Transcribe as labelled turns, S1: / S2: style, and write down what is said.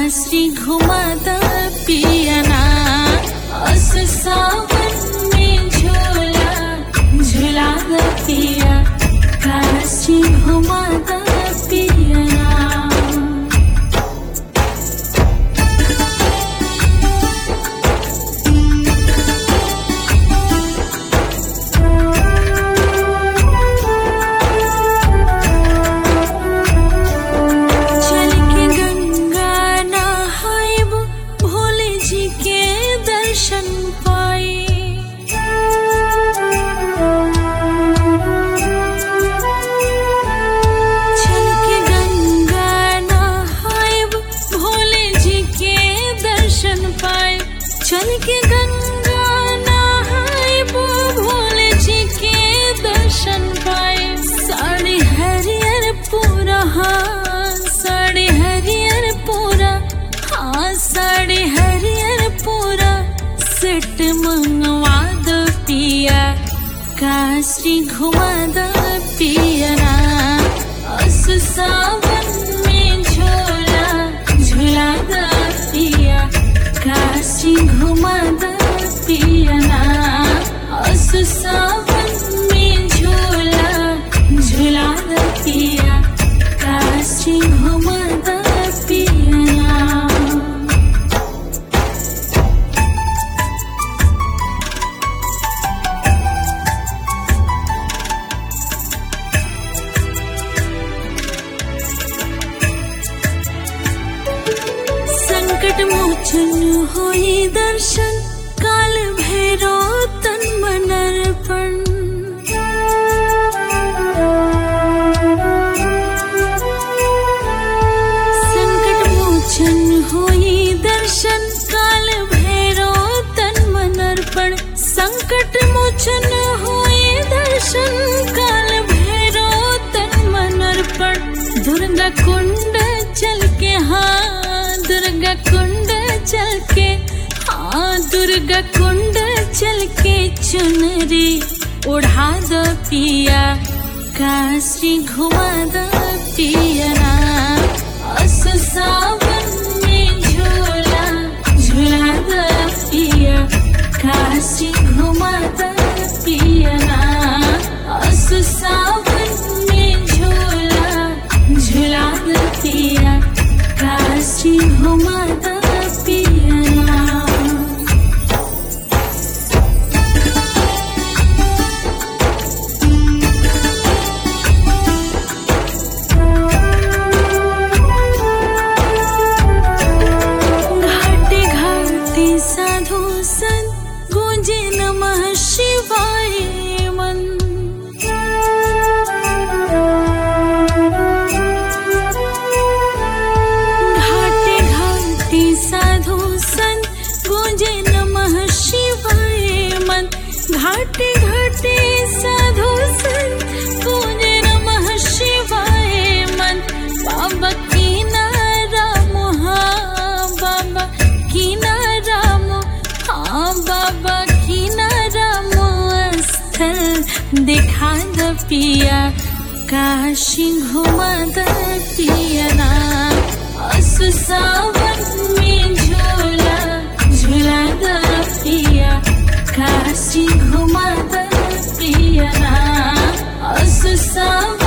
S1: काशी घुमाता पियना अस सावन में झोला झुला पिया काशी घुमाता पियना चल के गंगा नहायब भोले जी के दर्शन पाए चल के गंगा नहायब भोले जी के दर्शन पाए चल के गंगा नहायब भोले जी के दर्शन पाए साड़ी हरियर पूरा हाँ साड़ी हरियर पूरा हाँ साड़ी हरियर पूरा सेट मंगवा दो पिया काशी घुमा दो पियना अस सावन में झोला झुला दो पिया काशी घुमा दो पियना अस सावन में झोला झुला दो पिया काशी घुमा दो पियना संकट मोचन होई दर्शन काल भैरो तन मन अर्पण संकट मोचन होई दर्शन काल भैरो तन मन अर्पण संकट मोचन होई दर्शन काल भैरो तन मन अर्पण दुर्गा कुंड चल के हाँ दुर्गा कुंड चल के हाँ दुर्गा कुंड चल के चुनरी उड़ा दो पिया काशी घुमा दो पियना अस सावन में झोला झुला दो पिया काशी घुमा दो पियना अस सावन में झोला झुला दो पिया काशी घुमा दो पियना घाटे घाटे साधु संत गूंजे नमः शिवाय मन घाटे घाटे साधु संत गूंजे नमः शिवाय मन घाटे घाटे साधु संत गूंजे नमः शिवाय मन बाबा की राम हाँ बाबा की राम हाँ बाबा की राम स्थल दिखा द पिया काशी घुमा द पियना अस सावन में झोला झुला द पिया काशी घुमा द पियना अस सावन